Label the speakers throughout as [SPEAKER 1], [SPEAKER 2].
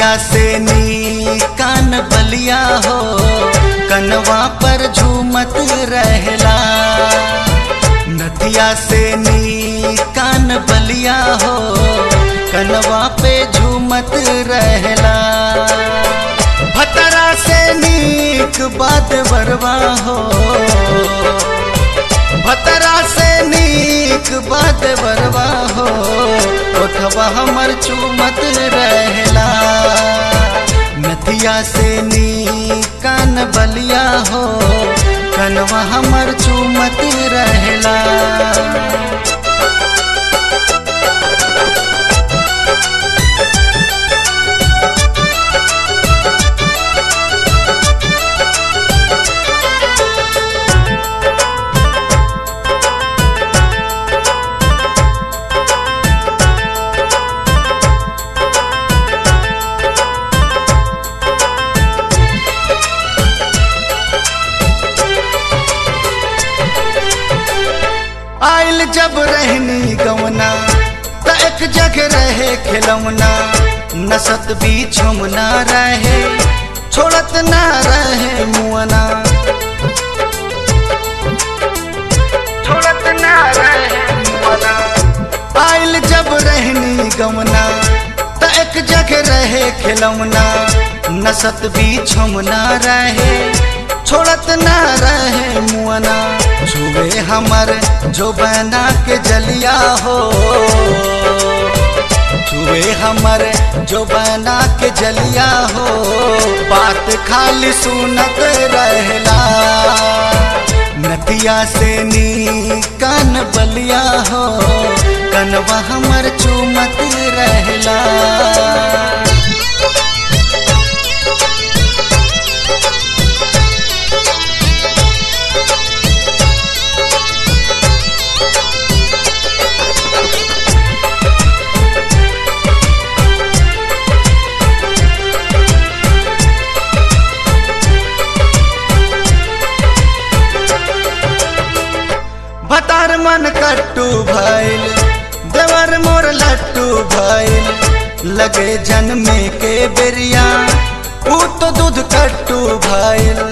[SPEAKER 1] नथिया से नी कान बलिया हो कनवा पर झूमत रहला नथिया से नी कान बलिया हो कनवा पे झूमत रहला भतरा से नीक बात बरवा हो भतरा से नीक बात बरवा हो ओठवा हमर चूमत रहला नथिया से नी कान बलिया हो कनवा हमर चूमत रहला आइल जब रहनी गवना त एक जगह रहे खिलौना नसत भी छुमना रहे छोड़त ना रहे मुअना छोड़त ना रहे मुअना आइल जब रहनी गवना त एक जगह रहे खिलौना नसत भी छुमना रहे छोड़त ना रहे मुअना छुए हमर जो बना के जलिया हो छुए हमर जो बना के जलिया हो बात खाली सुनत रहला नदिया से नी कान बलिया हो कनवा हमर चूमत रहला भतार मन कट्टू भइल देवर मोर लट्टू भइल लगे जन्मे के बेरिया ऊ तो दूध कट्टू भइल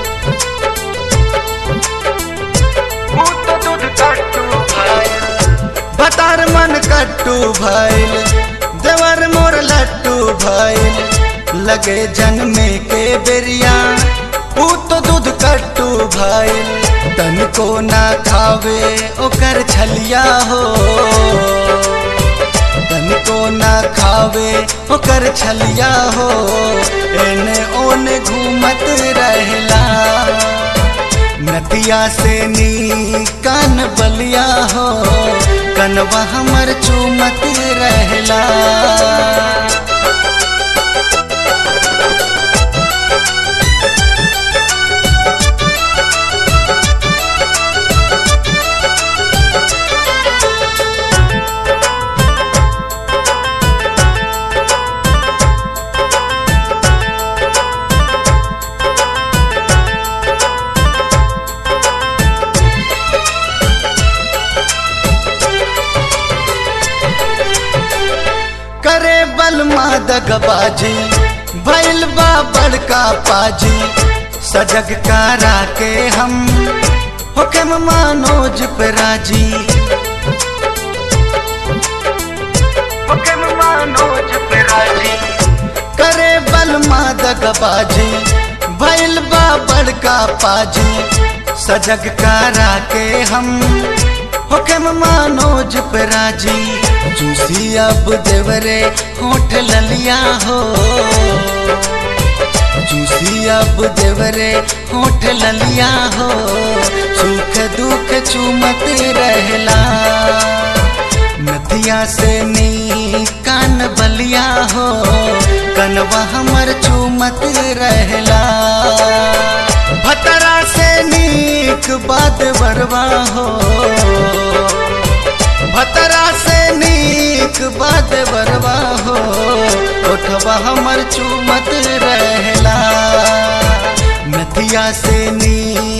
[SPEAKER 1] ऊ तो दूध कट्टू भइल भतार मन कट्टू भइल देवर मोर लट्टू भइल लगे जन्मे के बेरिया ऊ तो दूध कट्टू भइल तन को ना खावे ओकर छलिया हो तन को ना खावे ओकर छलिया हो एने ओने घूमत रहला नदिया से नी कान बलिया हो कनवा हमर चूमत रहला करे बल दगबाजी भैल बा बड़का पाजी सजग कारा के हम हुक्म मानोज पे राजी हुक्म मानोज पे राजी करे बल दगबाजी भैल बा बड़का पाजी सजग कारा के हम हुक्म मानोज पे राजी जूसी अब देवरे होठ ललिया हो जूसी अब देवरे होठ ललिया हो सुख दुख चूमत रहला नदिया से नी कान बलिया हो कनवा हमर चूमत रहला भतरा से नीक बात बरवा हो भतरा से नीक बात बरवा हो ओठवा हमर चूमत रहला नदिया से नी